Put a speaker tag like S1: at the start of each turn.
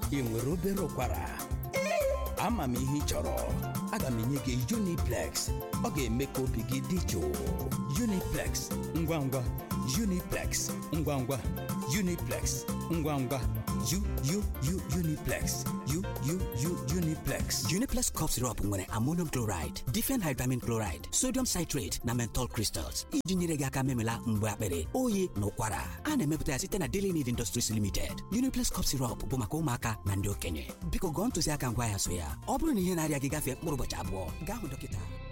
S1: ị nwere obere ụkwara ama m ihe ị chọrọ aga m enye gị Uniplex ọ ga-eme ka obi gị dị jụụ Uniplex ngwa ngwa Uniplex ngwa ngwa Uniplex ngwa ngwa U U U Uniplex U U U Uniplex
S2: Uniplex cough syrup nwere ammonium chloride, diphenhydramine chloride, sodium citrate na menthol crystals iji nyere gị aka memela mgbe akpịrị oyi na ụkwara a na-emepụta ya site na Daily Need Industries Limited. Uniplex cough syrup bụ maka ụmụaka na ndị okenye biko gụọ ntụziaka ngwa ya so ya ọ bụrụ na ihe na-arịa gị gafee mkpụrụ ụbọchị abụọ gaa hụ dọkịta